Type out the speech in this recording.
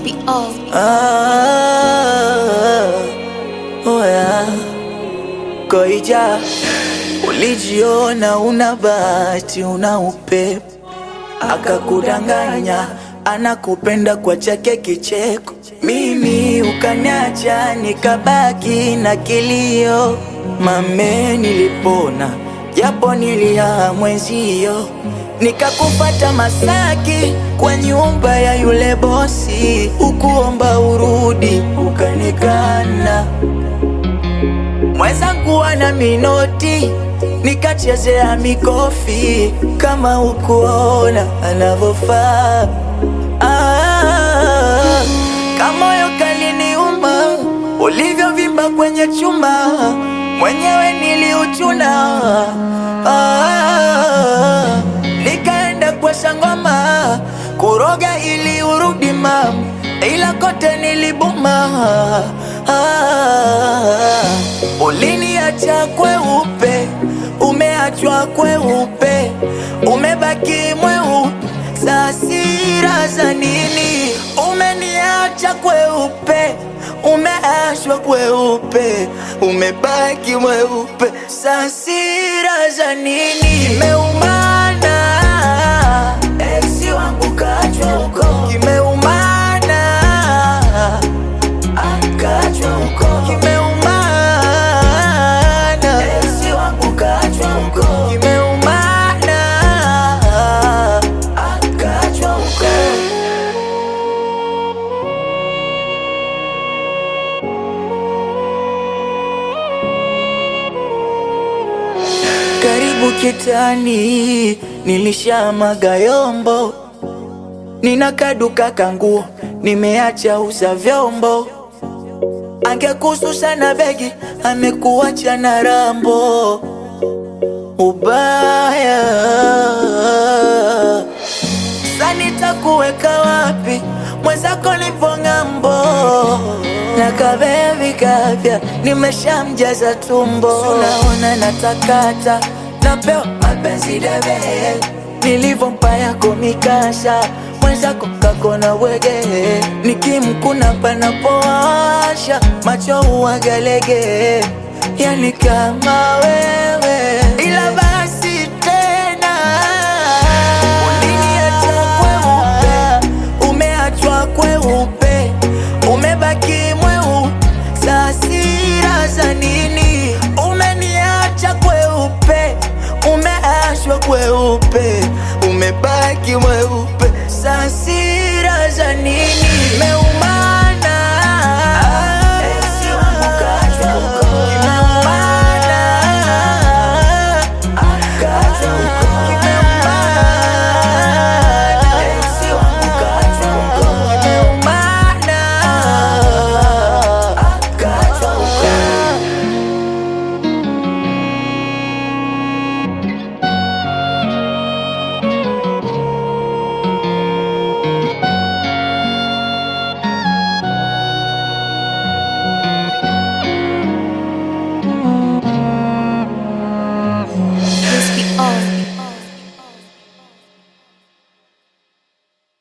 the all. Ah, oh yeah. Koija, ulijiona una bahati, una upepo, akakudanganya anakupenda kwa chake kicheko. Mimi ukaniacha nikabaki na kilio, mame nilipona japo nilia mwenzio, nikakupata Masaki kwa nyumba ya yule bosi, ukuomba urudi ukanikana mwenzangu ana minoti nikachezea mikofi kama ukuona anavyofaa. Ah, kamoyo kaliniuma ulivyovimba kwenye chuma, mwenyewe niliuchuna. Ah, nikaenda kwa sangoma kuroga ili urudi mam, ila kote nilibuma. Ah, uliniacha kweupe, umeachwa kweupe, umebaki mweupe. Sasira za nini? Umeniacha kweupe, umeachwa kweupe, umebaki mweupe. Sasira za nini? Kimeumana, ex wangu kaachwa huko, kimeumana akachwa huko kimeumana, esi wangu kachwa huko kimeumana, akachwa huko. Karibu kitani, nilishamaga yombo, nina kaduka kanguo, nimeacha uza vyombo angekususa na begi amekuacha na rambo ubaya sanitakuweka wapi mwenzako nipo ng'ambo na kabevi kapya nimeshamjaza tumbo unaona natakata napewa mapenzi debe nilivyompa yako mikasha mwenzako kakona wege nikimkuna panapowasha macho uwagalege yani kama wewe